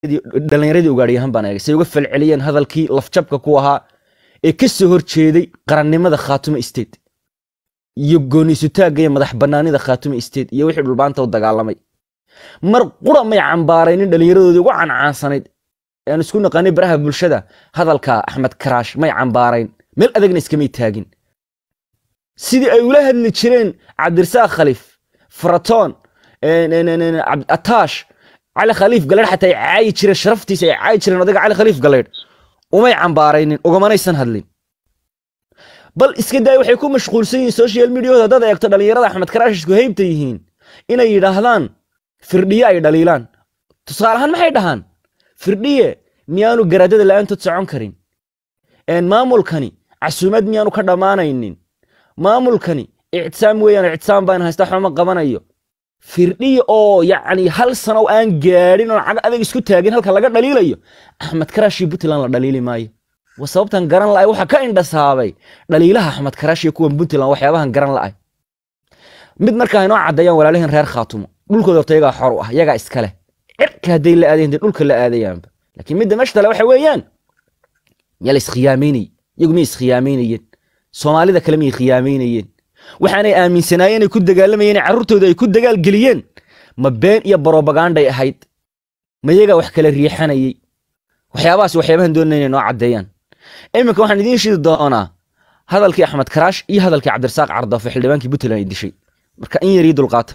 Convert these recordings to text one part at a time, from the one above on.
dhalinyaradii ugaadhiyahan baan eegay say uga falceliyeen hadalkii lafjabka ku ahaa ee ka soo horjeeday qarannimada khaatumo state iyo gooniisutaagga iyo madax bannaanida khaatumo state iyo wixii dhulbaanta u dagaalamay mar qura may cambaaraynin dhallinyaradoodii ugu cancaansanayd aan isku naqaanay baraha bulshada hadalka axmed karaash may cambaarayn meel adagna iskamay taagin sidii ay ula hadli jireen cabdirasaaq khaliif faratoon ataash cali khaliif galeydh xataa ay caayi jireen sharaftiisa ay caayi jireen odayga cali khaliif galeydh umay cambaaraynin ugamanaysan hadlin bal iska daay waxay ku mashquulsan yihiin social mediahooda haddaad eegto dhallinyarada axmed karaash isku heybta yihiin inay yidhaahdaan firdhiye ay dhaliilaan tusaale ahaan maxay dhahaan firdhiye miyaanu garaadada la'aantood socon karin maamulkani casuumad miyaanu ka dhammaanaynin maamulkani ictisaam weeyaan ictisaam baan haysta waxba ma qabanayo firdhiye oo yacni hal sano aan gaadhin oo cag adag isku taagin halka laga dhaliilayo axmed karaashi puntland la dhaliili maayo wa sababtan garan la'ay waxa ka indhasaabay dhaliilaha axmed karaashi iyo kuwan puntland waxyaabahan garan la'ay mid markaa inoo caddeeyaan walaalihin reer khaatumo dhulkooda horta yagaa xor u ah yagaa iska leh cirka hadday la aadayan dee dhulka la aadayaanba laakiin midda meesha tale waxa weeyaan yaa la iskhiyaamaynay iyagu miyay iskhiyaamaynayeen soomaalida kale miyay khiyaamaynayeen waxaanay aaminsanaayeen inay ku dagaalamayeen carruurtooda ay ku dagaalgeliyeen ma been iyo barobaganday ahayd ma yagaa wax kala riixanayey waxyaabahaas waxyaabahan doonana inay noo caddeeyaan iminka waxaan idiin shidi doonaa hadalkii axmed karaash iyo hadalkii cabdirasaaq cardoofe xildhibaankii puntland ay dishay marka in yar ii dulqaata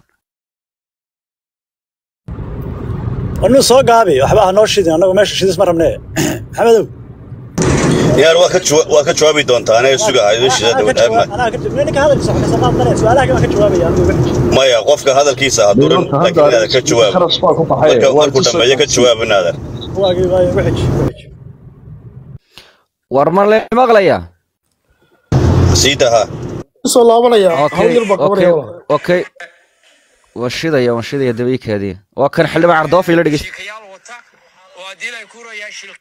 anu soo gaabi waxba ha noo shidin annagu meesha shidis ma rabnee maxamedow yaar waa ka jawa- waa ka jawaabi doontaa anaga sugahayo shida dawad ama ninka hadalkiisa wax kasoo qaad male su-aalaha waan ka jawaabaya anigu maya qofka hadalkiisa ha durin laakiin inaada ka jawaab marka markuu dhammeeyo ka jawaab inaadan waagii waayo wixij wixij war ma le maqlayaa sii daha soo laabanaya Okay, hal yar baa okay, qabanaya walaal. okay waan shidaya waan shidaya dabaykaadii waa kan xildhibaan cardoofe ila dhegeysta شيكيال وتا وادي لا يكون يا شيل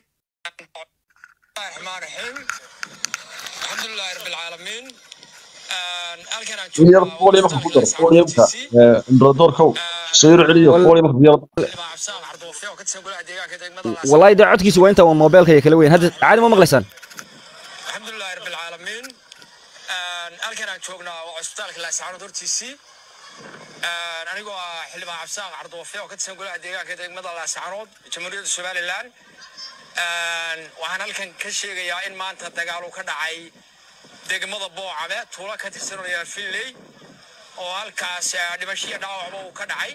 الرحمن الرحيم الحمد لله رب العالمين الكن in yar podiumka ku dar podiumka ee imbradoorkow soo yar celiyo podiumka yar عبسان عرضوفي وكتسن قول عديقا كده wallahi dee codkiisa waa inta waa moobeelkaya kala weyn hadda caadi ma maqlaysaan الحمد لله رب العالمين الكن جوجنا وعسبتالك لا سعانو دورتيسي anigoo ah xildhibaan cabsaaq cardoofe oo ka tirsan golaha deegaanka degmada laascaanood jamhuuriyadda somalilan waxaan halkan ka sheegayaa in maanta dagaal uu ka dhacay degmada boocame tuulo ka tirsan oo yaal finley oo halkaas eh, dhimasho iyo dhaawacba uu ka dhacay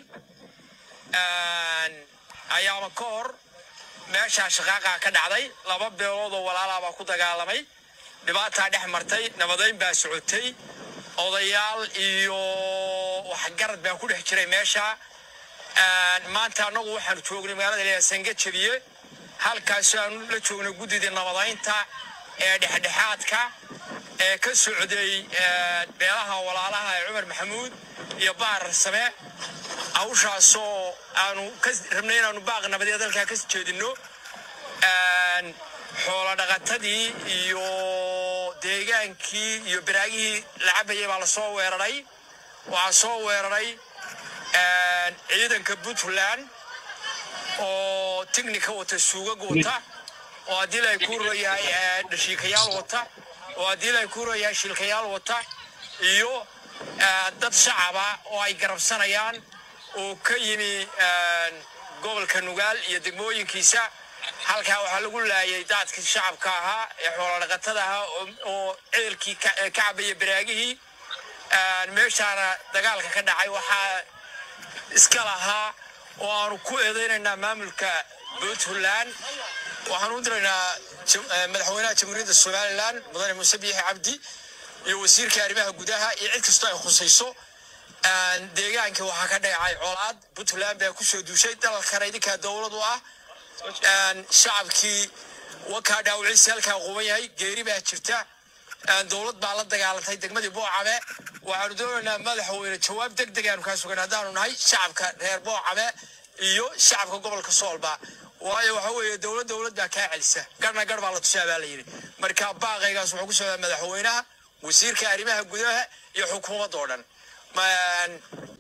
ayaama ka hor meeshaa shaqaaqa ka dhacday laba beelood oo walaalaa baa ku dagaalamay dhibaataa dhex martay nabadayn baa socotay odayaal iyo waxgarad baa ku dhex jiray meesha maanta annagu waxaanu joognay magaalada leeyahay sangajabiye halkaas aanu la joognay guddidii nabadaynta ee dhexdhexaadka ee ka socday eh, beelaha walaalaha ee cumar maxamuud iyo bahar same hawshaasoo aanu ka rabnay inaanu baaq nabadeed halkaa ka jeedinno xoolo dhaqatadii iyo deegaankii iyo baraagihii la cabayay baa lasoo weeraray waxaa soo weeraray ciidanka puntland oo tignika wata suugag wata oo haddii lay ku royahay dhashiikayaal wata oo haddii lay ku royahay shilkayaal wata iyo eh, dad shacaba oo ay garabsanayaan oo ka yimi eh, gobolka nugaal iyo degmooyinkiisa halkaa waxaa lagu laayay daadkii shacabka ahaa ee xoolodhaqatada ahaa oo- oo ceelkii ka eh, ka cabaya baraagihii meeshaana dagaalka ka dhacay waxaa iska lahaa oo aanu ku eedeynaynaa maamulka puntland waxaan u diraynaa jam- eh, madaxweynaha jamhuuriyadda somalilan mudane muuse biixi cabdi iyo wasiirka arrimaha gudaha iyo cid kastoo ay khusayso deegaanka waxaa ka dhacay colaad puntland baa kusoo duushay dalalkana idinkaa dowlad u ah shacabkii wakaa dhaawiciisa halkaa quban yahay geeri baa jirta dowlad baa la dagaalantay degmadii boocame waxaanu doonaynaa madaxweyne jawaab deg deg aanu kaa sugan haddaanu nahay shacabka reer boocame iyo shacabka gobolka soolba waayo waxa weeye dowlad dowlad baa kaa celisa garna gar baa la tusaa baa la yidhi marka baaqaygaas wuxuu ku socdaa madaxweynaha wasiirka arrimaha gudaha iyo xukuumadda oo dhan Ma-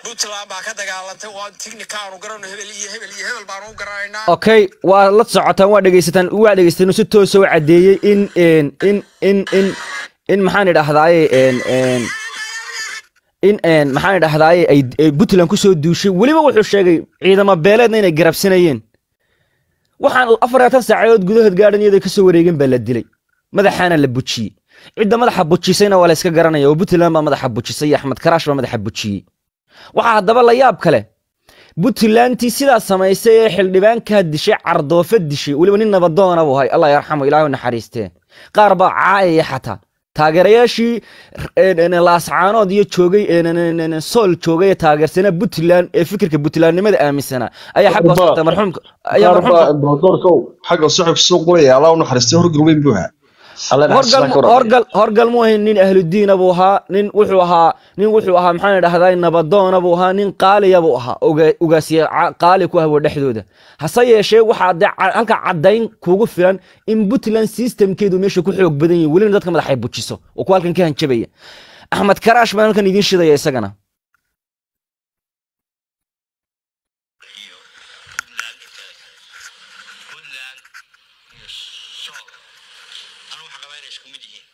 puntland baa ka dagaalantay waa tighnikaanu garano hebel iyo hebel iyo hebel baanu u garanaynaa okay waa la socotaan waa dhegeysataan waa dhegeysateen si toosa u caddeeyey in in in in in in maxaan idhahdaaye en en in en maxaan idhahdaaye ay ay puntland kusoo duushay weliba wuxuu sheegay ciidamo beeleedna inay garabsanayeen waxaan afar iyo labaatan saacadood gudahood gaadhan iyadoo kasoo wareegin baa la dilay madaxaana la bujiyey cidda madaxa bujisayna waa la iska garanaya oo puntland baa madaxa bujisay iyo axmed karaash baa madaxa bujiyey waxaa haddaba la yaab kale puntlandtii sidaa samaysay ee xildhibaankaa dishay cardoofa dishay weliba nin nabadoona buu hay allah yarxamo ilaahu naxariistee qaar baa caayaya xataa taageerayaashii laascaanood iyo joogay sool joogay ee taageersanaa puntland ee fikirka puntlandnimada aaminsanaa ayaa xagga hoos dhigtay marxuumka ayaa qaar baa marxuumka imberadoorkow xagga saxibka soo qulaya allah u naxariistay horgal weyn buu ahaa alla horgal horgal horgal mu ahayn nin ahludiina buu ahaa nin wuxuu ahaa nin wuxuu ahaa maxaan idhahdaa nabadoona buu ahaa nin qaaliya buu ahaa oga- ogaasiye ca- qaali ku ahwo dhexdooda hase yeeshee waxaa dee ca- halka caddayn kugu filan in puntland systemkeedu meesha ku xoog badan yihin welina dadka madaxay bujiso oo ku halkan ka hanjabaya axmed karaash baan halkan idiin shidaya isagana iyo puntland inteeda puntland iyo sool anu waxa qabaa inay isku mid yihiin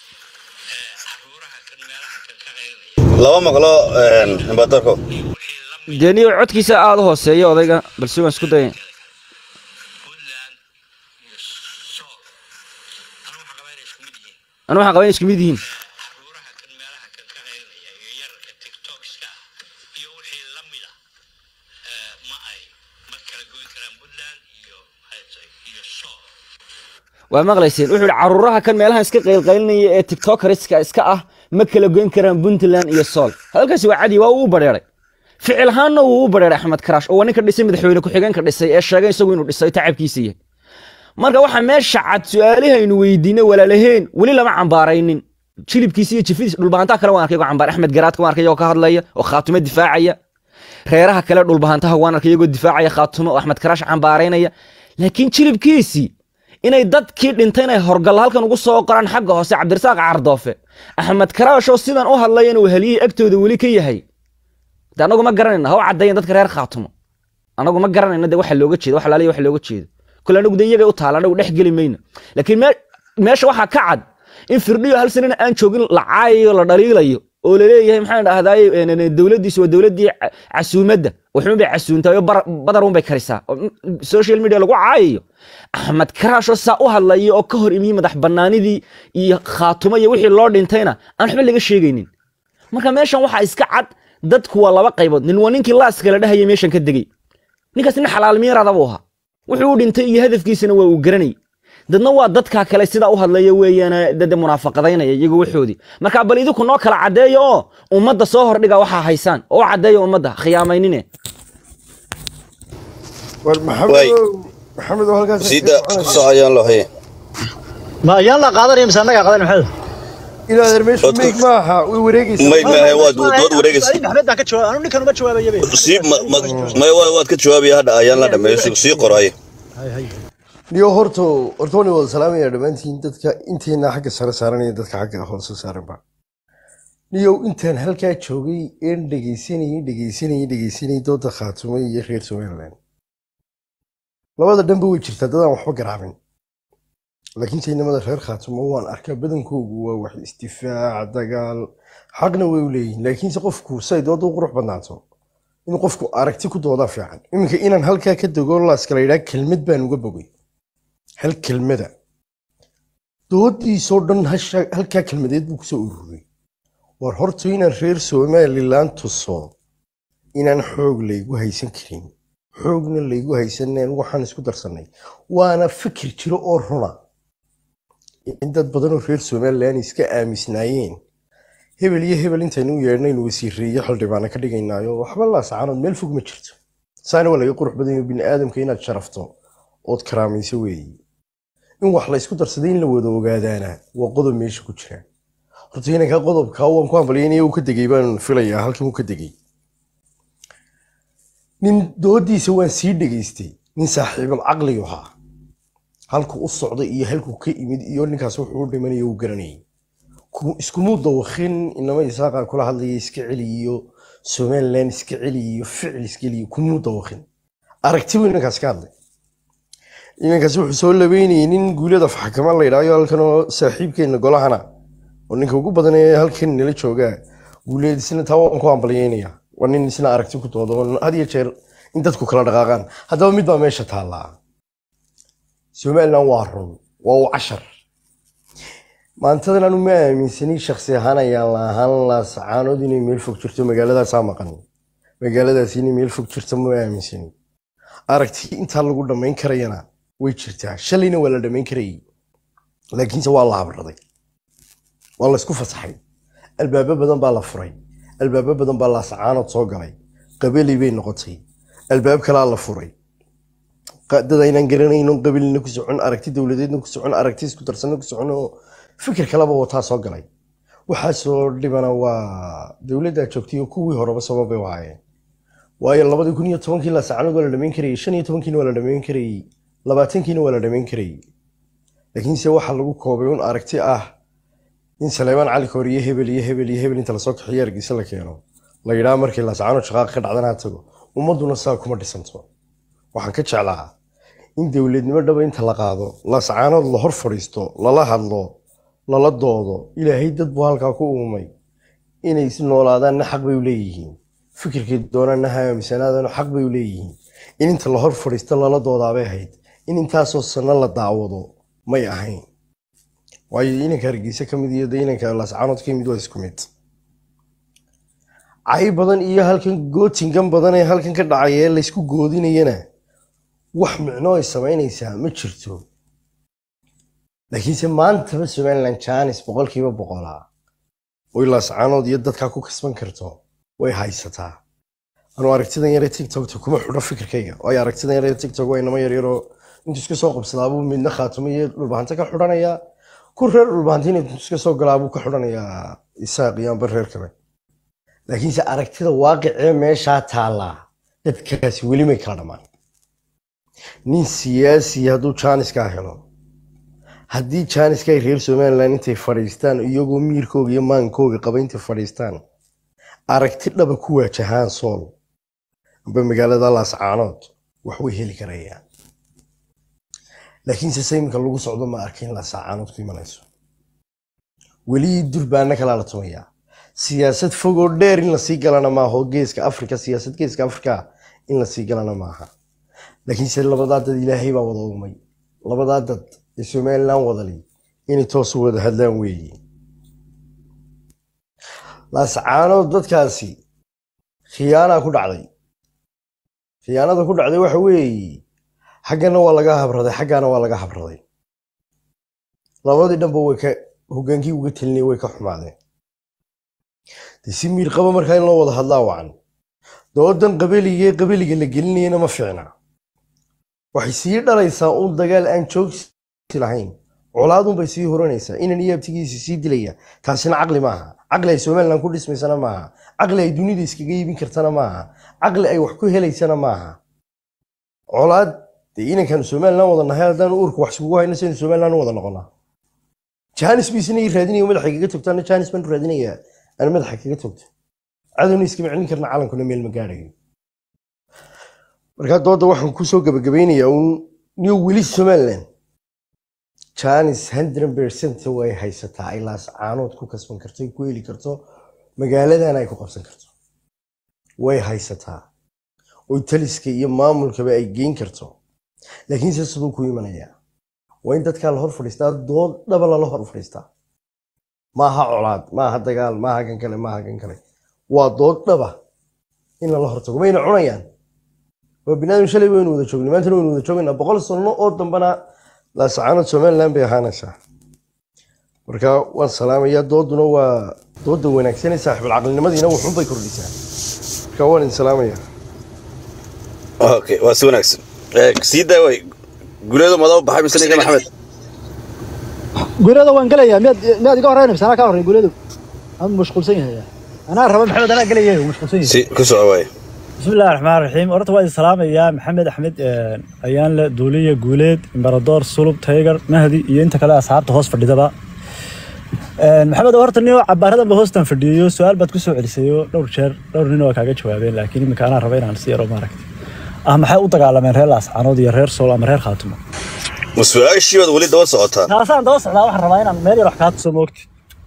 Eh, caruuraha kan meelaha kan ka qaylinaya laba maqlo imbaadarko wixii la mid dee niyo codkiisa aada u hooseeya odayga balse waan isku daya puntland iyo sool anu waxa qabaa inay isku mid yihiin anu waxaan qabaa inay isku mid yihiin caruuraha kan meelaha kan ka qaylinaya iyo yararka tiktokska ah iyo wixii la mida eh, ma ay ma kala goyn karaan puntland iyo maxay tahay iyo sool waa maqlayseen wuxuu yihi caruuraha kan meelahan iska qaylqaylinaya ee tiktokeriska iska ah ma kala goyn karaan puntland iyo sool hadalkaasi waa cadi waa uu u badheeray ficil ahaanna wuu u badheeray axmed karaash oo waa ninka dhisay madaxweyne ku-xigeenka dhisay ee sheegay isagu inuu dhisay tacabkiisa yahay marka waxa meesha cad su-aalihaynu weydiinay walaalaheen weli lama cambaaraynin jilibkiisa iyo jifidiis dhulbahantaha kale waan arkay oo cambaar axmed garaadka waan arkay oo ka hadlaya oo khaatumo difaacaya reeraha kale dhulbahantaha waan arkay iyagoo difaacaya khaatumo oo axmed karaash cambaaraynaya laakiin jilibkiisii inay dadkii dhintay inay horgalla halkan ugu soo qoraan xagga hoose cabdirasaaq cardoofe axmed karaash oo sidan u hadlaya inuu heliyey agtooda weli ka yahay de anagu ma garanayna ha u caddayan dadka reer khaatumo anagu ma garanayna de waxa looga jeedo wax laaliya wax looga jeedo kule anagu de iyaga u taala anagu dhex geli mayno laakiin me- meesha waxaa ka cad in firdhiyo hal sanina aan joogin la caayayo la dhaliilayo oo laleeyahay maxaan dhahdaay dowladdiisu waa dowladdii ca- casuumadda waxun bay casuuntahay oo bar- badar un bay karisaa oo mm, social media lagu caayayo axmed karaashoo saa u hadlaya oo ka hor imiyey madax bannaanidii iyo khaatumo iyo wixii loo dhintayna aan waxba laga sheegaynin marka meeshan waxaa iska cad dadku waa laba qaybood nin waa ninkii laaska la dhahaya meeshan ka degey ninkaas nin xalaal miirada buu ahaa wuxuu u dhintay iyo hadafkiisana waa uu garanayay dadna waa dadka kale sidaa u hadlaya weeyaan dade munaafaqadaynaya iyagoo waxoodii marka bal idinku noo kala caddeeya oo ummadda soo hordhiga waxaa haysaan oo u caddeeya ummadda khiyaamaynine war Waay. maxamed maxamed oo halkaas siida soo ayaan loo haye ma ayaan la qaadanaya mise annagaa qaadan maxamed ilaa der meeshu Dadku- meeg maaha way wareegaysaa may maahe waad dood wareegaysa maxamed baan ka jawaab anu ninkan uma jawaabayabe sii ma- ma- maya waa- waad ka jawaabaya hadha ayaan la dhameeyo sii qoro haye niyo horto horto waan wada salaamaya dhammaantiin dadka inteena xagga sare saaranaya dadka xagga hoose saaranba niyow intaan halkaa joogay een dhegaysanayay dhegaysanayay dhegaysanayay dooda khaatumay iyo reer somaliland labada dhanba way jirtaa dadaan waxba garaabin laakiin taynamada reer khaatumo waan arkaa badankoogu waa wax isdifaac dagaal xaqna way u leeyihin laakiinse qofku say dooda u qurux badnaato in qofku aragti ku doodaa fiican iminka inaan halkaa ka dego laaskala yidhaa kelmad baan uga bogay hal kelmada doodiisoo dhan hasha- halkaa kelmadeed buu kusoo ururay war horta inaan reer somaliland tuso inaan xoog laygu haysan karin xoogna laygu haysaneen waxaan isku darsannay waana fikir jiro oo runa in dad badanoo reer somaliland iska aamisnaayeen hebel iyo hebel intaynu u yeedhnaynu wasiireeyo xildhibaana ka dhigaynaayo waxba laasacaanood meel fog ma jirto saana waa laga qurux badan yahay bini aadamka inaad sharafto ood karaamayso weeye in wax laysku darsaday in la wada ogaadaana waa qodob meesha ku jira horta inanka qodobka waan ku hambalyaynaya uu ka degay baan filayaa halkan uu ka degay nin doodiisa waan sii dhegaystay nin saaxiibul caqligu ahaa halku u socday iyo halkuu ka imid iyo ninkaas wuxuu u dhimanaya uu garanayay ku- iskumuu dawakhin inama isaaqa kula hadlaya iska celi iyo somalilan iska celiya iyo ficil iskeliya kumuu dawaqin aragti buu inankaas ka hadlay inankaas wuxuu soo labeynayay nin guulada faxkama la yidhahyo halkan oo saaxiibkeena golahana oo ninka ugu badan ee halkan nala joogaa guuleed isna taa waan ku ambalyeynaya waa nin isna aragti ku doodo oo had iyo jeer in dadku kala dhaqaaqaan haddaba mid baa meesha taallaa somalilan waa run waa u cashar maantadan anu ma aaminsani shaksi ahaan ayaan la ahaan laasacaanood inay meel fog jirto magaaladaasaa maqan magaaladaas inay meel fog jirto ma aaminsani aragti intaa lagu dhammayn karayana way jirtaa shalayna waa la dhammayn karayay laakiinse waa la habraday waa laysku fasaxay albaabo badan baa la furay albaabo badan baa laasacaanood soo galay qabeli bay noqotay albaab kalaa la furay dad aynaan garanayno qabilina ku socon aragti dowladeedna ku socon aragti isku darsanna ku socon oo fikir kaleba wataa soo galay waxaasoo dhibana waa dowladdaa joogtay oo kuwii horeba sababay u ahaayeen waayo labadii kun iyo tobankii laasacaanood waa la dhamayn karayay shan iyo tobankiina waa la dhamayn karayay labaatankiina waa la dhamayn karayay laakiinse waxaa lagu koobay un aragti ah in saleemaan cali koor iyo hebel iyo hebel iyo hebel inta lasoo kaxiyo argeysa la keeno la yidhaha markii laasacaanood shaqaaqa ka dhacdana ha tago ummadduna saa kuma dhisanto waxaan ka jeclaa in dowladnimo dhaba inta la qaado laasacaanood la hor fadhiisto lala hadlo lala doodo ilaahay dad buu halkaa ku uumay inay is noolaadaanna xaq bay u leeyihiin fikirkay doonaanna ha aaminsanaadana xaq bay u leeyihiin in inta la hor fadhiisto lala doodaabay ahayd in intaasoo sanno la daawado may ahayn waayo inanka hargeysa ka mid iyo de inanka laasacaanood ka yimid waa isku mid cay badan iyo halkan gootingan badan ee halkan ka dhacaya ee laysku goodinayana wax micno ay samaynaysaa ma jirto laakiinse maantaba somalilan janis boqolkiiba boqolaa oy laasacaanood iyo dadkaa ku kasban karto way haysataa anuu aragtidan yare tiktokta kuma xidho fikirkayga waayo aragtidan yare tiktok waa inama yaryaroo intuu iska soo qabsadaabuu midna khaatumo iyo dhulbahanta ka xidhanayaa ku reer dhulbahantina intuu iska soo galaabuu ka xidhanayaa isaaq iyo amba reer kale laakiinse aragtida waaqicee meeshaa taallaa dadkaasi weli may kala dhammaan nin siyaasi hadduu jaaniskaa helo haddii jaaniska ay reer somalilan intay fadhiistaan iyagoo miirkooga iyo maankooga qaba intay fadhiistaan aragti dhaba ku waajahaan sool amba magaalada laascaanood wax way heli karayaan laakiinse sayminka lagu socdo ma arkin laascaanood ku imanayso weli durbaana kalaa la tumayaa siyaasad fogoo dheer in lasii galana maaha oo geeska afrika siyaasad geeska afrika in lasii galana maaha laakiinse labadaa dad ilaahay baa wada umay labadaa dad ee somalilan wadali inay toos u wada hadlaan weeye laascaanood dadkaasi khiyaanaa ku dhacday khiyaanada ku dhacday waxa weeye xaggana waa laga habraday xaggana waa laga habraday labadii dhanba way ka hogaankii uga telinaya way ka xumaadeen de si miir qaba markaa in loo wada hadlaa wacan doodan qabeligee qabeliga la gelinayana ma fiicna waxay sii dhalaysaa un dagaal aan joogsi lahayn colaadunbay sii horanaysaa inan iyo abtigiisi sii dilaya taasina caqli maaha caqli ay somalilan ku dhismaysana maaha caqli ay dunida iskaga iibin kartana maaha caqli ay wax ku helaysana maaha colaad dee inankan somalilan wada nahay haddaan uurka wax isugu hayno saynu somalilan u wada noqonaa janis bu isna ii raadinaya madaxa kaga togtaana janis baan raadinayaa aan madaxa kaga togto cadowna iskama celin karna calankuna meel ma gaadhayo markaa dooda waxaan kusoo gabagabeynayaa uun niyo weli somalilan janis hundred percent way haysataa ay laascaanood ku kasban karto ku heli karto magaaladan ay ku qabsan karto way haysataa oy taliska iyo maamulkaba ay geyn karto laakiinse siduu ku imanayaa waa in dadkaa la hor fadhiistaa dood dhaba lala hor fadhiistaa maaha colaad maaha dagaal maaha kan kale maaha kan kale waa dood dhaba in lala hortago mayna cunayaan waa binaadam shalay waynu wada joognay maantana waynu wada joogaynaa boqol sano oo dambana laasacaanood somaliland bay ahaanaysaa marka waan salaamayaa dooduna waa dooda wanaagsan ee saaxiibulcaqlinimadiina wuxun bay kordhisaa marka waan idin salaamayaa okay waa si wanaagsan sii daaway guleedo madaba baxay mise ninka maxamed guriyada waan gelayaa miyaad miyaad iga horreynaysa anaa kaa horreyn guriyadu aan mashquulsan yahay anaa raba maxamed anaa gelaya wuu mashquulsan yahay si ku soco waay بسم الله الرحمن الرحيم horta waa idin salaamaya maxamed axmed ayaanle duuliya guuleed imbaradoor sulub taygar mahdi iyo inta kale asxaabta hoos fadhidaba maxamed horta nin cabaaradan ba hoostan fadhiyayo su-aal baad ku soo celisayo dhowr jeer dhowr nin waa kaaga jawaabeen laakiin iminka anaa raba inaan si yaro maaragtay ah maxay u dagaalameen reer laascaanood iyo reer sool ama reer khaatumo ma su-aashii baad weli daba socotaan taasaan daba socdaa waxaan rabaa inaan meel yar wax kaa tuso moogti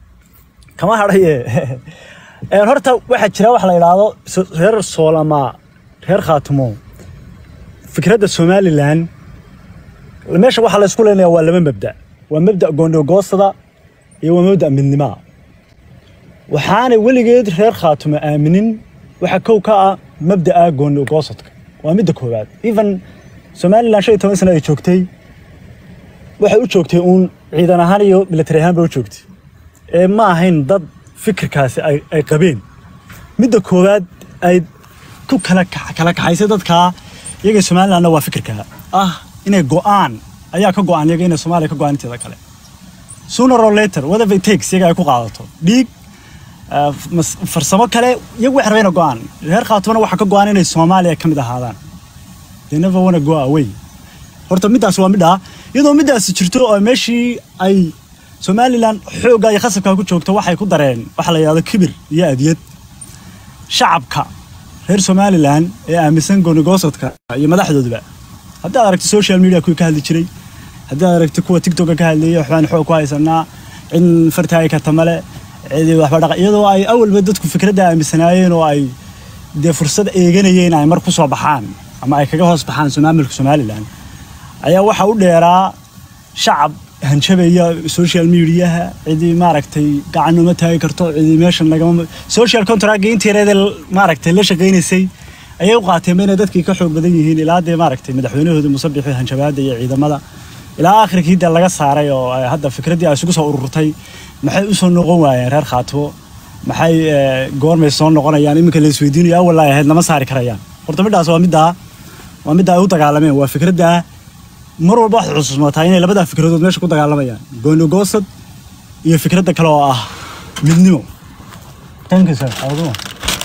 kama hadhaye Een, horta waxaa jira wax la yidhaahdo so- reer sool ama reer khaatumo fikradda somalilan meesha waxaa la isku leenayaa waa laba mabda waa mabda goondhogoosada iyo waa mabda midnimaa waxaanay weligeed reer khaatumo aaminin waxa kow ka ah mabda'a goondhogoosadka waa midda koowaad even somalilan shan iyo toban sano ay joogtay waxay u joogtay uun ciidan ahaan iyo military ahaan bay u joogtay ee ma ahayn dad fikirkaasi ay, ay qabeen midda koowaad ay ku kala kax- kala kaxaysay dadkaa iyaga somalilandna waa fikirka ah inay go'aan ayaa ka go'an iyaga inay soomaaliya ka go'an inteeda kale sooner or later whatever it takes iyaga ay ku qaadato dhiig ah, mas- farsamo kale iyagu waxay rabeen go'aan reer khaatumana waxaa ka go'an inay soomaaliya ka mid ahaadaan they never wanna go away horta middaas waa midhaa iyadoo middaasi jirto oo meeshii ay somalilan xoogga iyo khasabka ku joogto waxay ku dareen waxa la yidhahdo kibir iyo adiyad shacabka reer somalilan ee aaminsan goonigosadka iyo madaxdooduba haddii aad aragto social media kuwii ka hadli jiray haddii aad aragto kuwa tiktoka ka hadlayay waxbaan xoog ku haysanaa cid fartaagi karta male cidi waxba dhaqa iyadoo ay awalba dadku fikradda aaminsanaayeen oo ay dee fursad eeganayeen ay mar ku soo baxaan ama ay kaga hoos baxaan maamulka somalilan ayaa waxa u dheeraa shacab hanjabaya social mediaha cidii maaragtay gacan uma taagi karto cidii meeshan lagama social contract intii yareedee maaragtay la shaqaynaysay ayay u qaateen inay dadkii ka xoog badan yihiin ilaa dee maaragtay madaxweynahooda musabixi hanjabaada iyo ciidamada ilaa akhirkii dee laga saaray oo ay hadda fikraddii ay isugu soo ururtay maxay u soo noqon waayeen reer khaatimo maxay eh, goormay soo noqonayaan iminka la isweydiinayo awal ay ahayd lama saari karayaan horta middaas waa middaa waa midda ay u dagaalameen waa fikradda mar walba waxaad xusuusmataa inay labadaa fikradood meesha ku dagaalamayaan goonigoosad iyo fikradda kale oo ah midnimo Thank you, sir. Adumo.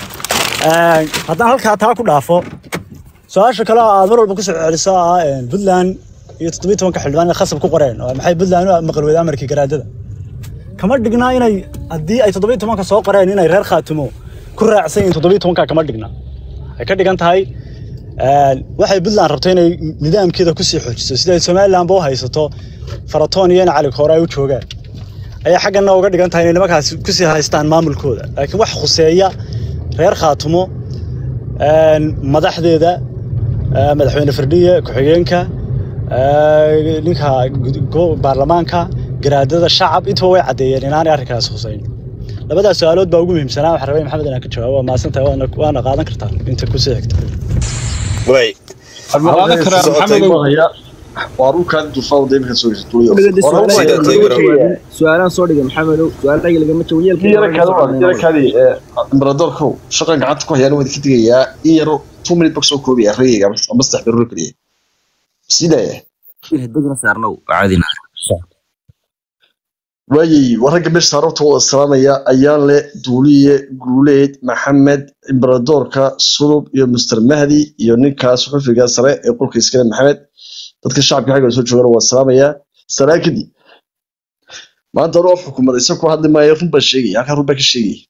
Een, haddaan halkaa taa ku dhaafo su-aasha kale oo aad mar walba kusoo celiso oo ah een, puntland iyo toddobiyi tobanka xildhibaan inay khasab ku qoreen oo maxay puntland u maqal weyda amarkii garaadada kama dhigna inay haddii ay toddobiyi tobanka soo qoreen inay reer khaatimo ku raacsan yihiin toddobiyi tobanka kama dhigna waxay ka dhigan tahay een, waxay puntland rabto inay nidaamkeeda kusii xoojiso sida ay somalilandba u haysato faratoon iyo in cali koore ay u joogaan ayaa xaggana uga dhigan tahay inay nimankaasi kusii haystaan maamulkooda laakiin wax khuseeya reer khaatumo een, madaxdeeda ee, madaxweyne firdhiye ku-xigeenka ee, ninka gud- go- baarlamaanka garaadada shacab intuba way caddeeyeen inaanay arrinkaas khuseyn labadaas su-aalood baa ugu muhiimsanaa waxaan rabay maxamed inaan ka jawaabo waa mahadsantahay waana waana qaadan kartaa inta kusii xigta way Halkan karaa socotay Maxamedow. buu hayaa. waa dhulkaan dulfaa wadda iminka soo jirtuliyo Sida Telegram. su-aalaan soo dhigay maxamedow su-aal dhagi lagama jawo yara kaada waa yara kaadii imbaradoorkow shaqan gacanta ku hayaan wadi ka digayaa in yaro two minute bak soo koobiya rayga ama saddex beroor keliya sidaya degna saarnow caadina waayey wararka meesha saarabta wada salaamaya ayaan leh duuliye guuleed maxamed imbaradoorka sulub iyo mister mahdi iyo ninkaas xufiga sare ee qolka iskale maxamed dadka shacabka xagga soo joogana waa salaamayaa salaa kadib maanta anuu af xukuumad isaga ku hadli maayo run baa sheegaya halkaa run baa ka sheegaya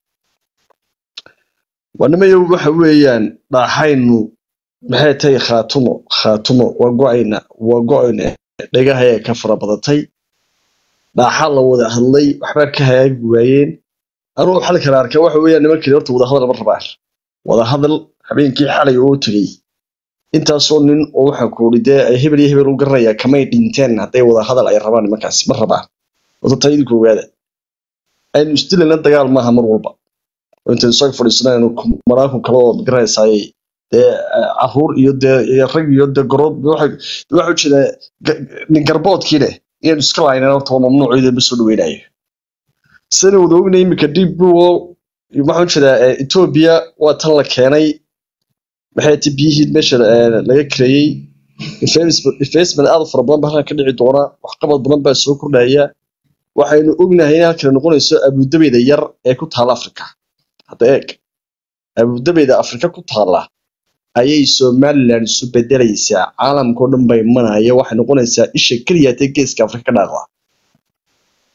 waa nimayo waxa weeyaan dhaaxaynu maxay tahay khaatumo khaatumo waa go-ayna waa go-ayna dhagahayaa ka fara badatay dhaaxaa la wada hadlay waxbaa ka hagaagi waayeen anuu xal kale arkaa waxa weeyaan nimankani horta wadahadal ma rabaan wadahadal habeenkii xalay oo tegey intaasoo nin oo waxaa kuuri dee ay hebel iyo hebel u garanayaa kamay dhinteen hadday wadahadal ay rabaan nimankaasi ma rabaan wata taa idinku ogaada aynu isdilayna dagaal maaha mar walba oo intaynu isaga fadhiisanaynu malaakun kale oo garanaysaayey dee caruur iyo dee iyo rag iyo dee gorood waxa ujeeda nin garboodkii leh inaynu iska lahaynaan horta waa mamnuuciyada ma soo dhaweynayo sidaynu wada ognay iminka dib buwo waxaan ujeedaa etoobiya waa tan la keenay maxay ti biyihii meesha laga kareeyey investment aad u fara badan baa halkan ka dhici doona waxqabad badan baa soo kordhaya waxaynu ognahay in halkan noqonayso abudabeyda yar ee ku taala afrika hadda eeg abudabeyda afrika ku taala ayay somaliland isu bedelaysaa caalamkao dhan bay manaya waxay noqonaysaa isha keliya tee geeska afrika ka dhaaqda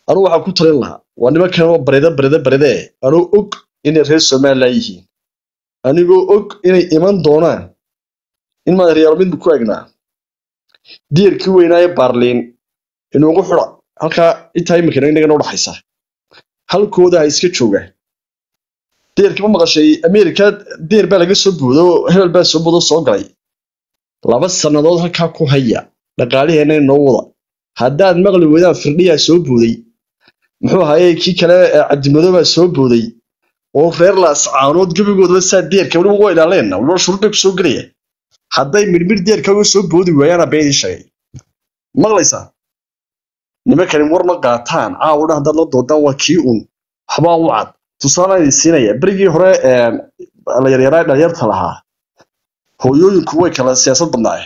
anugu waxaan ku talin lahaa waa nimankan oo barida barida baride anuu og inay reer somaliland yihiin anigoo og inay iman doonaan in maadareyaal midba ku egnaa diirkii weynaaye baarliin inuugu xudha halkaa intaa iminkana inagana udhaxaysa halkooda ha iska joogaan deerkii ma maqashay america deer baa laga soo boodo hebel baa soo boodo soo galay laba sannadood halkaa ku haya dhaqaaliheena inoo wada haddaad maqli weydaan firdhiyaa soo booday muxuu ahaye kii kale cabdimadoobaa soo booday oo reer laascaanood gebigoodaba saa deerka weliba waa ilaaleenna weliba shuruud bay ku soo gelaya hadday midhmidh deerka uga soo boodi waayaana been idin sheegay maqlaysaa nimankani war ma qaataan caawudha haddaad la doodaan waa kii un waxbaa u cad tusaale idin siinaya berigii hore la yaryaraa dhalinyarta lahaa hooyooyinku way kala siyaasad badnaaye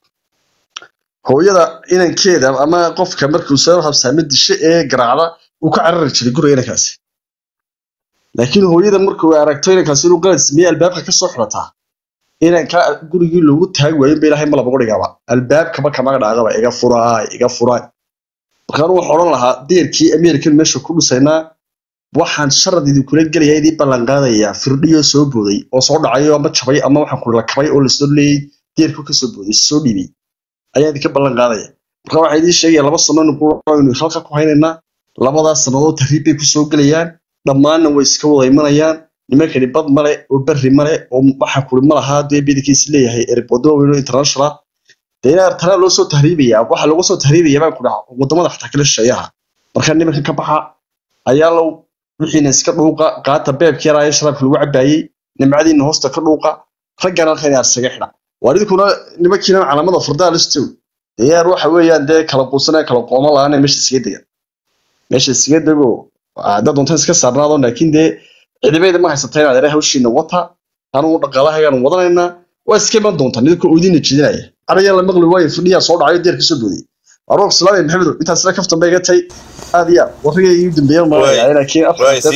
hooyada inankeeda ama qofka markuu soo habsaame dishe ee garaacda uu ka carari jiray guriga inankaasi laakiin hooyada markuu aragto inankaasi inuu qalad sameeye albaabka ka soo xirataa inanka gurigii loogu taagi waayo ba ilaahay malabagu dhigaba albaabkaba kamaga dhaaqaba iga furaay iga furaay markaan waxaa odhan lahaa deerkii american meesha ku dhusaynaa waxaan sharad idinkula gelaya idii ballanqaadayaa firdhiyoo soo booday oo soo dhacayo ama jabay ama waxaan kula kabay oo lasoo leeyay deerku ka soo booday soo dhiibay ayaa idinka ballanqaadaya marka waxaa idiin sheegaya laba sano aynu halka ku haynaynaa labadaas sannadood tahriib bay kusoo gelayaan dhammaanna way iska wada imanayaan nimankani bad male oo berri male oo waxaa kuli ma lahaa dee bidinkiis leeyahay erbodo weyno international dee inaa tanaa loo soo tahriibaya waxa lagu soo tahriibaya baan ku dhaca wadamada xataa kala shisheeyaha marka nimanka ka baxa ayaa low wixiina iska dhuuqa qaata beebkii yaraaye sharaabka lagu cabaayey nimcadiina hoosta ka dhuuqa raggana halkan inaad isaga xidha waa idinkuna nimankiina calaamada fardaa listow dee yaar waxa weeyaan dee kala quusanaya kala qooma la-aan meesha iskaga degan meesha iskaga dego haddaad doontaan iska saarnaado laakiin dee cidibayda ma haysata inaad ere hawshiina wata anugu dhaqaalahagaan wadanaynaa waa iska iman doontaan idinka oodiina jeedinaya arayaa la maqli waayo fidhiyaa soo dhacayo deer kasoo booday aroog salaamay maxamedow intaasna kaftan bay iga tay aad iyo aad warriga iu dambeeyan malaya laakiin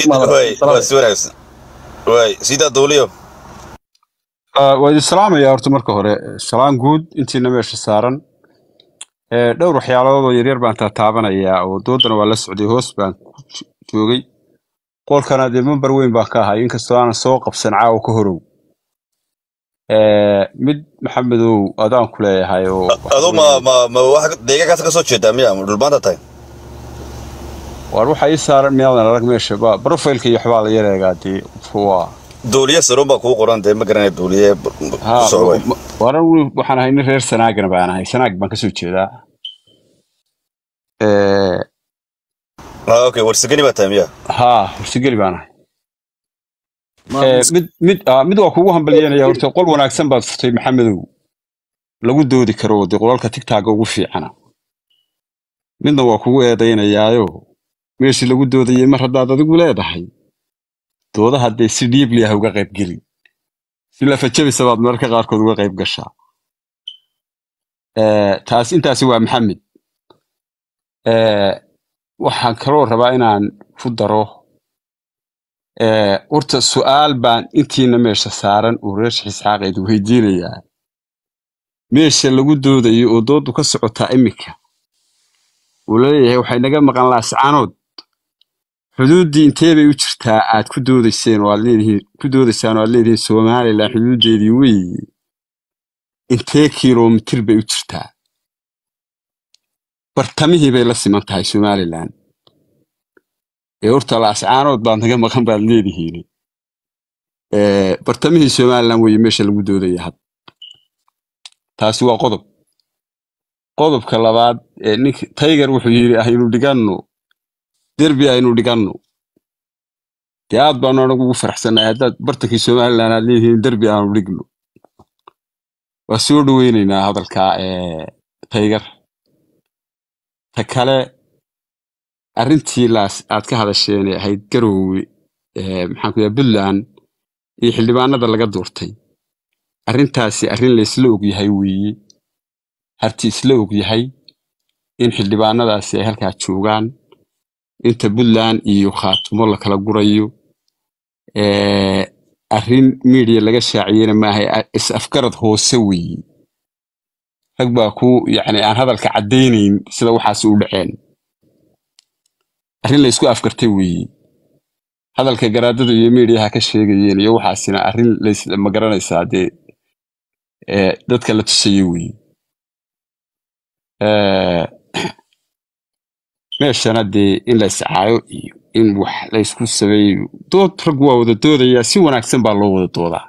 waay sidaa dowliyo waa idin salaamaya horta marka hore salaan guud intiina meesha saaran dhowr waxyaalood oo yaryar baan taataabanayaa oo doodana waa la socday hoos baan ku joogay qolkana dee member weyn baan ka ahay inkastoo aanan soo qabsan caawa ka horow mid maxamedow adaan ku leeyahay oo adu ma ma ma wax deegaankaas ka soo jeedaa miya ma dhulbaanta tahay waar waxa ii saaran miyaadan arag meesha ba profilka iyo waxbaa la yareegaa dee waa dowliye saruun baa kuu qoran dee ma garanaya dowliye ha ku socday waaran weli waxaan ahay nin reer sanaagana baan ahay sanaag baan kasoo jeedaa ah okay warsigani baa tahay miya ha horsigeli baan ahay Eh, mid mid ah, mid waa kugu hambalyeynaya horta qol wanaagsan baad furtay maxamedow lagu doodi karo dee qolalka tigtaaga ugu fiicana midna waa kugu eedaynayaayo meeshii lagu doodayay mar haddaad adigu leedahay doodaha dee si dhiibli ah uga qayb gelin si lafajabisa baad mararka qaarkood uga qayb gashaa Eh, taas intaasi waa maxamed Eh, waxaan kaloo rabaa inaan ku daro Eh, horta su'aal baan intiina meesha saaran uu reer isxaaqeed weydiinayaa meesha lagu doodayo oo doodu ka socotaa iminka uu leeyahay waxay naga maqan laascaanood xuduuddii intee bay u jirtaa aad ku doodayseen oo aad leedihiin ku doodaysaan oo aad leedihiin somalilan xuduuddeedii weeye intee kiiloomitir bay u jirtaa bartamihii bay la siman tahay somalilan ee horta laascaanood baad naga maqan baad leedihiin Eh, bartamihii somalilan weeye meesha lagu doodaya had taasi waa qodob qodobka labaad ee ninka taygar wuxuu yidhi aynu dhiganno derbi aynu dhiganno dee aad baanu anagu ugu faraxsannahay haddaad bartankii somalilan aad leedihiin derbi aanu dhigno waa soo dhoweynaynaa hadalka ee taygar ta kale arrintii laas aad ka hadasheen ee ahayd garoowe ee maxaan ku yahay puntland iyo xildhibaanada laga doortay arrintaasi arrin la isla og yahay weeye harti isla og yahay in xildhibaanadaasi ay halkaa joogaan inta puntland iyo khaatumo la kala gurayo ee arrin media laga shaaciyena maaha is afgarad hoose weeye rag baa ku yacni aan hadalka caddaynayn sida waxaasi u dhaceen arrin la isku afkartay weeye hadalka garaadadu iyo miidiyaha ka sheegayeen iyo waxaasina arrin lays ma garanaysaa dee ee, dadka la tusayo weeye Ee, meeshana dee in la iscaayo iyo in wax la isku sameeyo dood rag waa wada doodayaa si wanaagsan baa loo wada doodaa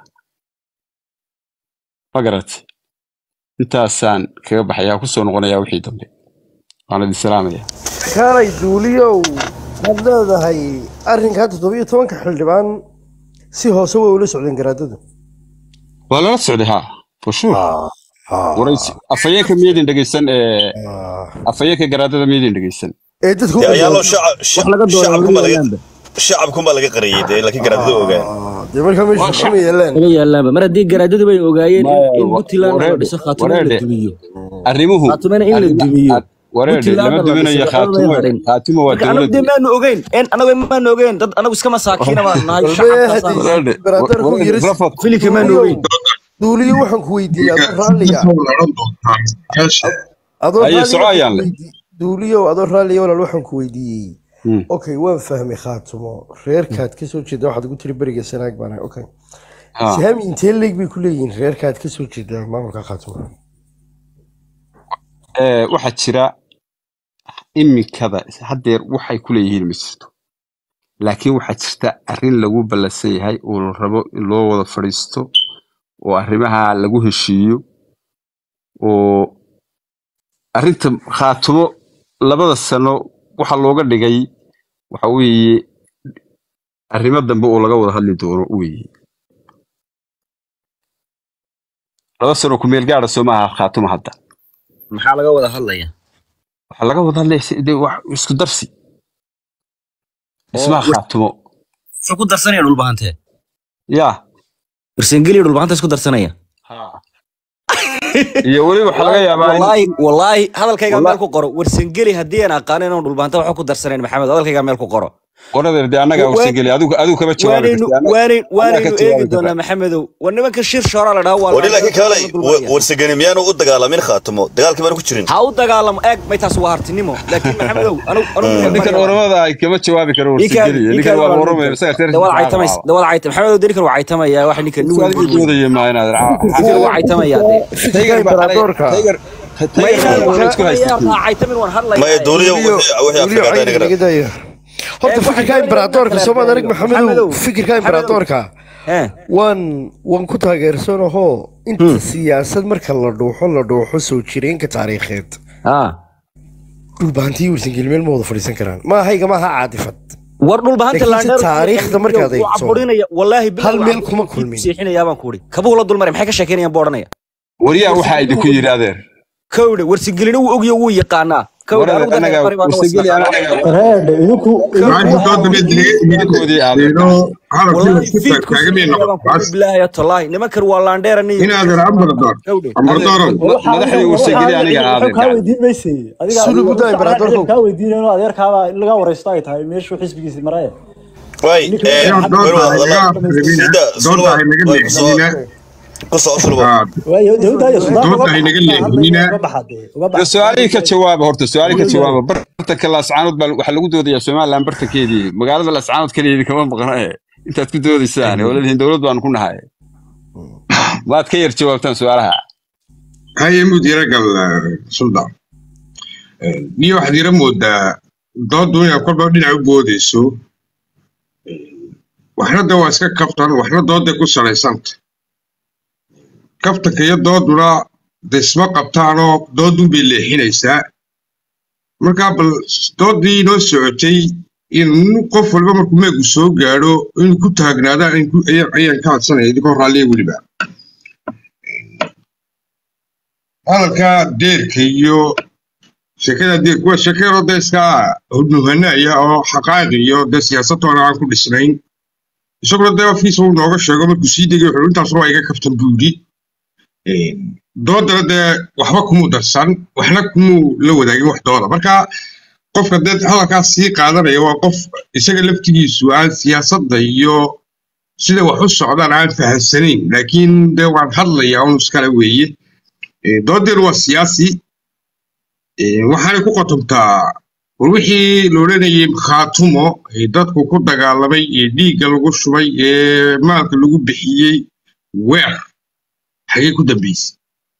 ma garatay intaasaan kaga baxayaa kusoo noqonayaa wixii dambe waan idin salaamayaa kaalay duuliyow waxaad leedahay arrinkaa toddobiyo tobanka xildhibaan si hoose way ula socdeen garaadadu waa lala socday ha for sure waraysi afhayeenka miyadin dhegeysan ee afhayeenka garaadada miyadin dhegeysan ee dadku dee ayaa loo shacabkunbaa laga shacabkunbaa laga qariyey dee laakiin garaadada ogaan dee markaa meesha kuma yeelaan laga yaalaanba mar haddii garaadadu bay ogaayeen in- Maya, in wa- puntland la wareede- dhiso khaatimo in la wareede. dumiyo arrimuhu khaatimona in la arrima- dumiyo ad- wareede Puntland lama la duminayo dhiso, khaatimo waxba may khaatimo waa marka anagu dee dowladda maanu ogeyn en anagu maanu ogeyn dad anagu iska masaakiina baan nahay Walba shacabkaasaan hadii- wareede Garaadada ku wareede yiris- rafad filinka maanu ogeyn duuliyo waxaan ku weydiiyey adoo raalliga adoo Haye, raalliga soco waxaan ayaan ku leh. weydiiyey- duuliyow adoo raalliga walaal waxaan ku weydiiyey Hmm. okay waan fahmay khaatumo reerkaad ka soo jeeda waxaad ugu tiri beriga sanaag baan ahay okay Ha. sihami intee leeg bay ku leeyihiin reerkaad ka soo jeeda maamulka khaatumo Ee, waxaa jira iminkada haddeer waxay ku leeyihiin ma jirto laakiin waxaa jirta arrin lagu ballansan yahay oo la rabo in loo wada fadhiisto oo arrimaha lagu heshiiyo oo arrinta khaatumo labada sano waxa looga dhigay waxa weeye arrimo dambe oo laga wada hadli doono weeye laba sano ku meel gaadha soo maaha khaatumo hadda maxaa laga wada hadlaya waxaa laga wada hadlaya si- dee wax isku darsi dhismaha wa- khaatumo wuxuu ku darsanaya dhulbahantee yaa barsengeliya dhulbahanta isku darsanaya iyo weli waxaa laga yaabaa in wallaahi wallaahi hadalkaygaa Walla- meel ku qoro warsangeli haddii aan aqaano inaan dhulbaanta waxba ku darsanayn maxamed hadalkaygaa meel ku qoro qoradeer dee annagaa Wa- warsangeli adigu adigu kama jawaabi waanaynu karti annaga- waanayn annaga waanaynu ka jawaabi eegi doonaa karta maxamedow war nimanka shir shoora la dhaha waa wali laakiin kaalay dulmaya. warsagani miyaanu u dagaalamin khaatimo dagaalkii baanu ku jirin ha u dagaalamo eeg may taas waa hartinimo laakiin maxamedow anu anu ninkan oramada ay kama jawaabi karo warsangeli ninkan waa oromay isaga reer dawada caytamays dawada caytam maxamedow dee ninkan waa caytamaya waxa ninkan nin adigu doodaya maa inaad ninkan waa caytamaya dee taygar Imperatorka. taygar ma inaan taygar isku haysatay waxaa caytamin waan hadlaya maya duuliyo wixii duuliyo afrikada cayni inaga laga daayo horta Eh, fikirka waxay imperatorka doonayaan soomaad arag Maxamedow. maxamedow fikirka Maxamedow. imperatorka eh waan waan ku taageersanahoo inta siyaasad marka la dhuuxo la dhuuxo soo jireenka taariikheed ah dhulbahantii warsangeli meel ma wada fadhiisan karaan maahayga maaha caadifad war dhulbahanta Laakiin laandheer taariikhda markaad eegto, caburinaya wallaahi bilow hal meel waxaan kuma ku kulmin. siixinayaa baan ku uri kabuhu la dulmaray maxay ka sheekeynayaan buu odhanaya wariyaa waxaa idinku yidhi adeer kowdhe warsingelina wuu ogyo wuu yaqaanaa kowdhe Waradeer, anigu dadka anaga bari baan warsangeli wasnaqaa. reedhe idinku idinkoodii adeer wallaahi fiidku siixinayaa baan ku uri bilaahi tallaahi nimankan waa laandheera nin kowdhe madaxdii warsangeli aniga adeer kaa weydiin mayse adiga Sulu budaa imperatorku. kaa weydiinayo adeerkaaba in laga wareysto ay tahay meeshuu xisbigiisi maraya way sida sulwa ku soo sulwa waayo dawladda sudan Doodda ay naga leexinina. Dee su-aalihii ka jawaaba horta su-aalihii ka jawaaba bartanka laascaanood baa waxaa lagu doodayaa somaliland bartankeedii magaalada laascaanood keligeedii kama maqna e intaad ku doodaysaan oo leedihiin dowlad baanu ku nahay waad ka yar jawaabtaan su-aalaha haye mud yara gal suldan niyo waxaad yara moodaa dooddu inaad kolba dhinac u boodayso waxna de waa iska kaftan waxna doodday ku salaysanta kaftanka iyo dooduna de isma qabtaanoo doodun bay leexinaysaa markaa bal dooddii inoo socotay in qof walba markuu meegu soo gaadho inuu ku taagnaadaan in ku- ayaan ayaan ka hadsanaya idinkoo raalliya weliba hadalka deerka iyo sheekada deerka waa sheekadoo de iska nuhanaya oo xaqaa'iq iyo de siyaasadtoona aan ku dhisnayn isaguna de afkiisa uu nooga sheego markuu sii degay wuxuu intaas waa iga kaftan buu yidhi doodana dee waxba kumuu darsan waxna kumuu la wadaagin wax dooda marka qofka dee hadalkaas sii qaadanaya waa qof isaga laftigiisu aan siyaasadda iyo sida wax u socdaan aan fahamsanayn laakiin dee waan hadlayaa un iskale weeye Eh, doodeenu waa siyaasi Eh, waxaanay ku qotomtaa war wixii la odhanayay khaatumo ee dadku ku dagaalamay ee dhiigga lagu shubay ee maalka lagu bixiyey weer xagee ku dambaysay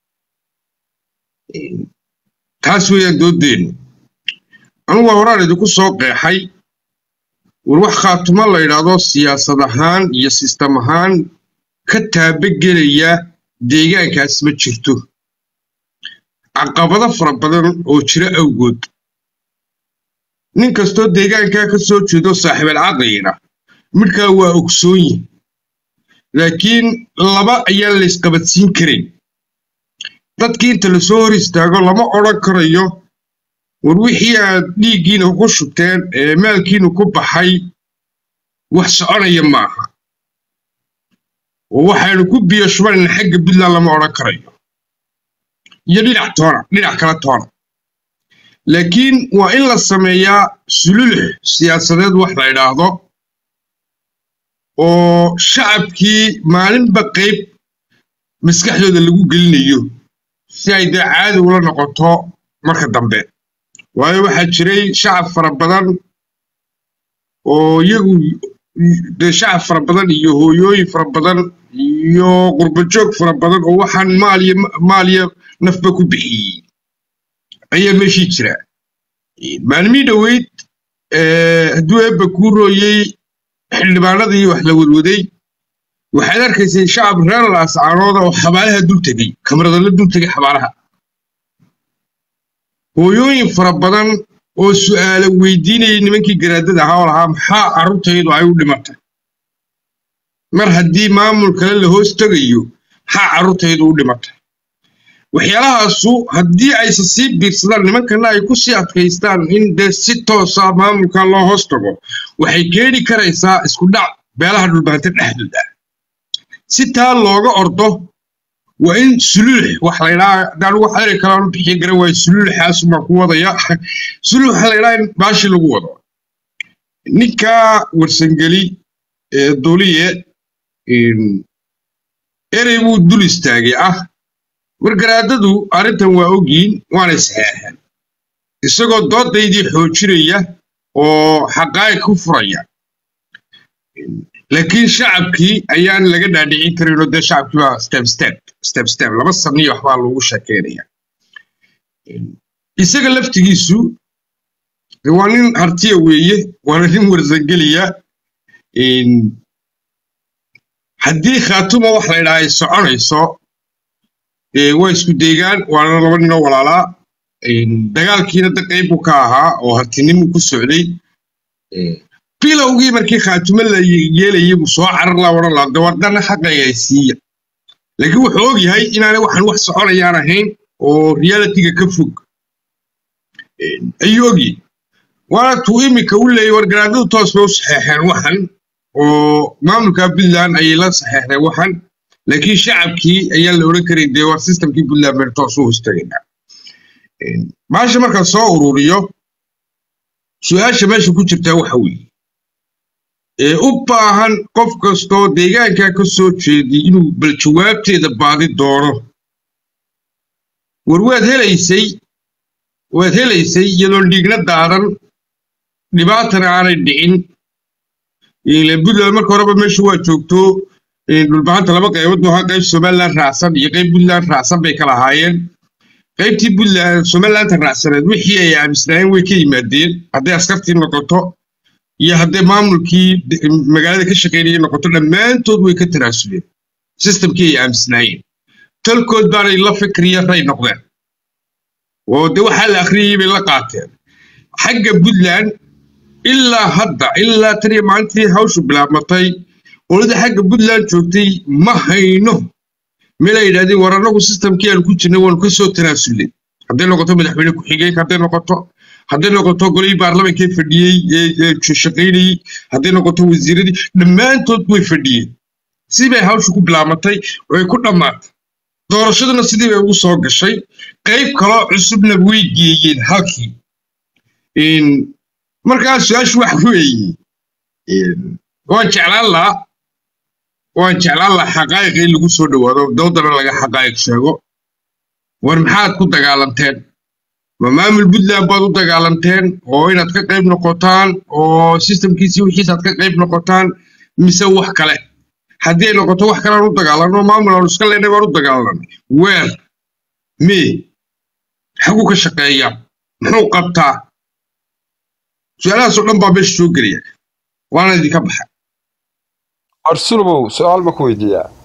taas weeyaan doodeennu anugu waa horaan idinku soo qeexay war wax khaatumo la yidhaahdo siyaasad ahaan iyo sistem ahaan ka taabagelaya deegaankaas ma jirto caqabado fara badan oo jira awgood nin kastoo deegaankaa ka soo jeedo saaxiibal caqliina midhkaa waa ogsoon yihin laakiin laba ayaan la isqabadsiin karin dadkii inta lasoo hor istaago lama odhan karayo war wixii aad dhiiggiina ku shubteen ee maalkiina ku baxay wax soconaya maaha oo waxaynu ku biyo shubanayna xagga puntland lama odhan karayo iyo dhinac toona dhinac kala toona laakiin waa in la sameeyaa sululux siyaasadeed wax la idhaahdo oo shacabkii maalinba qayb maskaxdooda lagu gelinayo si ay dee caadi ula noqoto marka dambe waayo waxaa jiray shacab fara badan oo iyagu dee shacab fara badan iyo hooyooyin fara badan iyo qurbajoog fara badan oo waxaan maaliyo maaliyo nafba ku bixiyey ayaa meeshii jira maalmii dhoweyd hadduu eebba kuu rooyey xildhibaanadii wax la wadwaday waxaad arkaysay shacab reer laascaanooda oo xabaalaha dul tegey kamaradala dul tegay xabaalaha hooyooyin fara badan oo su'aalo weydiinayay nimankii garaadada ahaa oo lahaa maxaa carruurtaydu ay u dhimatay mar haddii maamul kale la hoos tegayo maxaa carruurtaydu u dhimatay waxyaalahaasu haddii ayse sii biirsadaan nimankana ay ku sii adkaystaan in dee si toosa maamulka loo hoos tago waxay keeni karaysaa isku dhac beelaha dhulbaanta dhexdooda si taa looga ordo waa in suluux wax laydhaa hadaan wax eri kalean u bixiya garan waayo suluuxaasu baan ku wadaya suluux waxa laydhaa in baashi lagu wado ninka warsangeli ee duliye erey buu dul istaagay ah wargaraadadu arrintan waa ogyiin waanay saxeexeen isagoo doodaydii xoojinaya oo xaqaa'iq ku furaya laakiin shacabkii ayaan laga dhaadhicin karinoo dee shacabkii baa step step step step laba saniyo waxbaa loogu sheekeynaya isaga laftigiisu waa nin hartiya weeye waana nin warsangeliya haddii khaatuma wax la ydhaha ay soconayso waa isku deegaan waana laba ninoo walaalaa dagaalkiina da qayb buu ka ahaa oo hartinimuu ku socday bilowgii markii khaatumo la yeelayay buu soo carar laa odhan laa dawadana xaqayga ay siiya laakiin wuxuu og yahay inaanay waxaan wax soconayaan ahayn oo realitiga ka fog ayuu ogyahay waana tuu iminka u leeyay wargaraadadu toos bay u saxeexeen waxan oo maamulka puntland ayay la saxeexdeen waxan laakiin shacabkii ayaan la odhan karay dee war systemkii puntland baynu toos u hostagaynaa maasha markaan soo ururiyo su-aasha meesha ku jirtaa waxa weeye ee u baahan qof kastoo deegaankaa ka soo jeediy inuu bal jawaabteeda baadi doono war waad helaysay waad helaysay iyadoon dhiigna daadan dhibaatana aanay dhicin puntland marka horeba meesha waa joogto dhulbahanta laba qaybood buu ahaa qayb somaliland raacsan iyo qayb puntland raacsan bay kala ahaayeen qaybtii puntland somalilanta raacsaneed wixii ay aamisnaayeen way ka yimaadeen hadday askartii noqoto iyo hadday maamulkii magaalada ka shaqaynayay noqoto dhammaantood way ka tanaasuleen sistamkii ay aamisnaayeen talkood baanay la fikriya ray noqdeen oo de waxaa la akhriyayay bay la qaateen xagga puntland ilaa hadda ilaa tan iyo maalintii hawshu bilaabmatay qolada xagga puntland joogtay ma hayno meel ay yidhahdeen war annagu sistamkii aanu ku jirnay waanu ka soo tanaasulnay hadday noqoto madaxweyne ku-xigeenka hadday noqoto hadday noqoto golihii baarlamankee fadhiyey ee shaqaynayey hadday noqoto wasiiradii dhammaantood way fadhiyeen sidii bay hawshu ku bilaabmatay way ku dhammaatay doorashaduna sidii bay ugu soo gashay qayb kaloo cusubna way geeyeen halkii markaa su-aashu waxa weeye waan jeclaan lahaa waan jeclaan lahaa xaqaa'iq in lagu soo dhowaado dowdana laga xaqaa'iq sheego war maxaad ku dagaalanteen ma maamul puntland baad u dagaalanteen oo inaad ka qayb noqotaan oo sistamkiisii wixiisaad ka qayb noqotaan mise wax kale haddii ay noqoto wax kale aan u dagaalanno maamul aan iska leenay baan u dagaalanay weer me xaguu ka shaqeeya muxuu qabtaa su-aalahaasoo dhan baa meesha soo gelaya waana idinka baxa arsulubow su-aal ma ku weydiiyaa